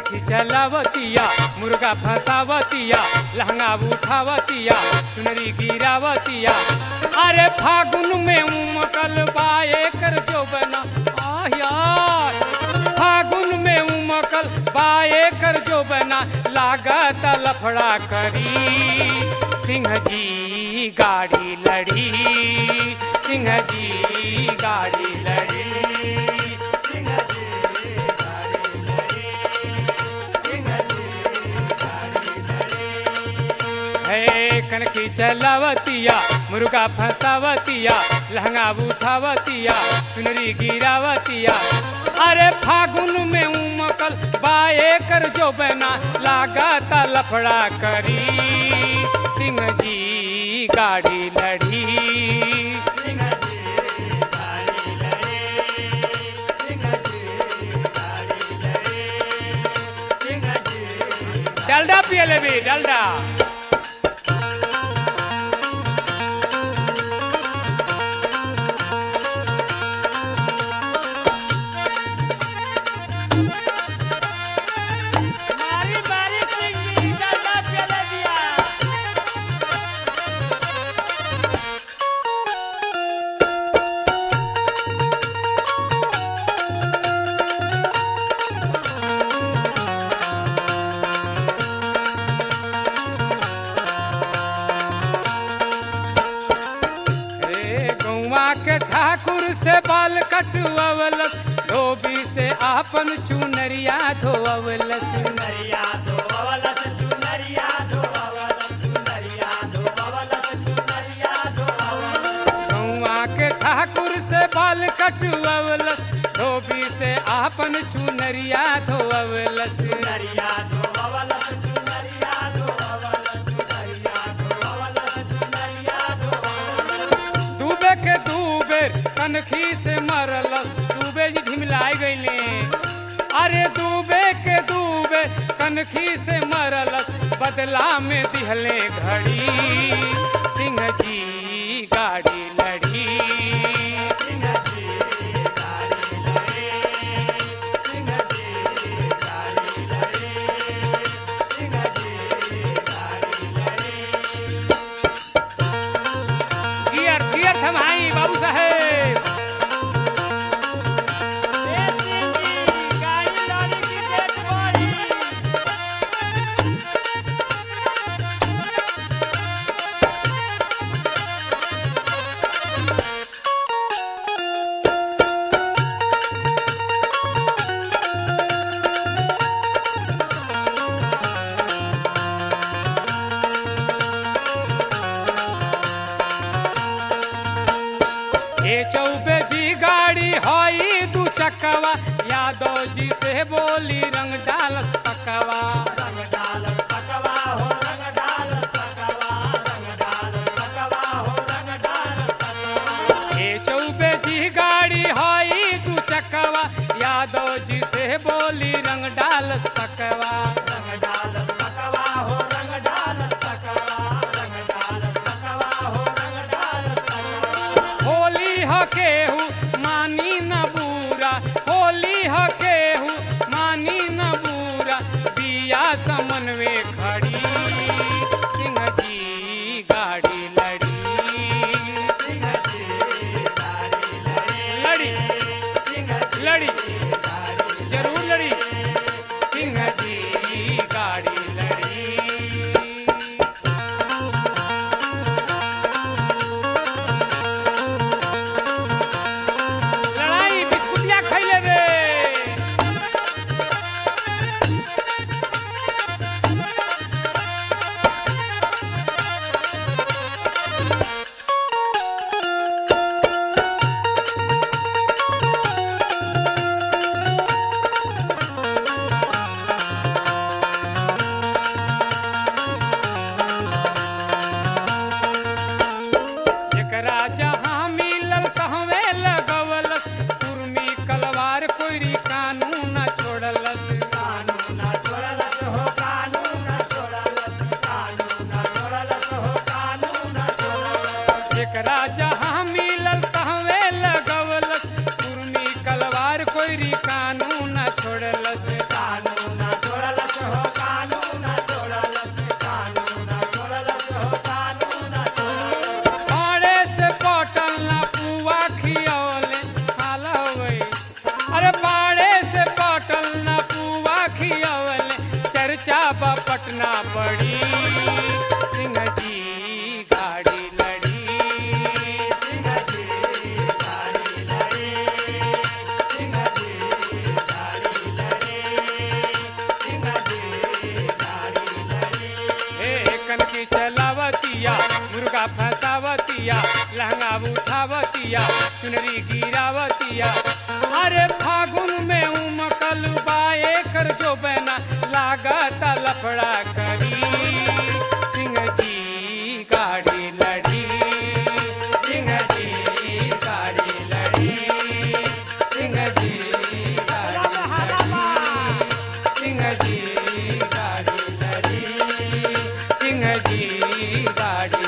कनखी चलावतिया मुर्गा फंसावतिया लहंगा उठावतिया चुनरी गिरावतिया अरे फागुन में उमकल बाए कर जो बना आया फागुन में उमकल बाए कर जो बना लागत लफड़ा करी सिंह जी गाड़ी लड़ी सिंह जी गाड़ी लड़ी सिंह जी गाड़ी लड़ी सिंह जी गाड़ी लड़ी है कनकी चलावतिया मुर्गा फंसावतिया लहंगा उठावतिया चुनरी गिरावतिया अरे फागुन में उमकल बाए कर जो बना लागता लफड़ा करी सिंह जी गाड़ी लड़ी सिंह जी गाड़ी लड़ी सिंह जी गाड़ी लड़ी सिंह जी डलडा पिए लेबी डलडा मारी मारी सिंह जी डलडा पिए ले दिया रे गौवा के ठाकुर से बाल कटुअवलस धोबी से आपन चुनरिया धोअवलस चुनरिया धोवलस चुनरिया धोवलस चुनरिया धोवलस चुनरिया धोवलस गौवा के ठाकुर से बाल कटुअवलस धोबी से आपन चुनरिया धोअवलस चुनरिया धोवलस चुनरिया धोवलस चुनरिया धोवलस चुनरिया धोवलस डूबे के डूबे कनखी से मरलस डूबे जी ढिमलाई गईले अरे डूबे के डूबे कनखी से मरलस बदला में दिहले घड़ी सिंह जी गाड़ी लड़ी सिंह जी गाड़ी लड़ी सिंह जी गाड़ी लड़ी सिंह जी गाड़ी लड़ी गियर गियर थमाई बाबू साहेब ए सिंह जी गाड़ी लड़ी की देख बड़ी ए चौबे जी गाड़ी हई दू चकवा यादव जी से बोली रंग डाल पकवा रंग डाल पकवा हो रंग डाल पकवा रंग डाल पकवा हो रंग डाल पकवा ए चौबे जी गाड़ी हई दू चकवा यादव जी से बोली रंग डाल पकवा रंग डाल पकवा हो रंग डाल पकवा रंग डाल पकवा हो रंग डाल पकवा होली ह केहू मानी न बूरा होली ह केहू मानी न बूरा बिया समनवे खड़ी सिंह जी गाड़ी लड़ी सिंह जी गाड़ी लड़ी लड़ी सिंह जी लड़ी गाड़ी जरूर लड़ी सिंह जी गाड़ी लड़ी लड़ाई बिस्कुटिया खैले रे एकरा जहाँ मिलल कहवे लगवलस कुर्मी कलवार कोइरी कानून न छोड़लस कानून छोड़लस हो कानून छोड़लस कानून छोड़लस हो कानून छोड़लस एकरा जहाँ मिलल कहवे लगवलस कुर्मी कलवार कोइरी कानून छोड़लस कानून छोड़लस हो कानून छोड़लस कानून छोड़लस हो कानून छोड़लस पाड़े से पटल ना पुआ खियौले हाल होई अरे पाड़े से पटल ना पुआ खियौले चर्चा बा पटना पड़ी सिंह जी गाड़ी लड़ी सिंह जी गाड़ी लड़ी सिंह जी गाड़ी लड़ी सिंह जी गाड़ी लड़ी हे कनकी चलावतिया मुर्गा फंसावतिया लहंगा उठावतिया चुनरी गिरावतिया अरे फागुन में उमकल बाए कर जो बना लागत लफड़ा करी सिंह जी गाड़ी लड़ी सिंह जी गाड़ी लड़ी सिंह जी गाड़ी लड़ी सिंह जी गाड़ी लड़ी सिंह जी गाड़ी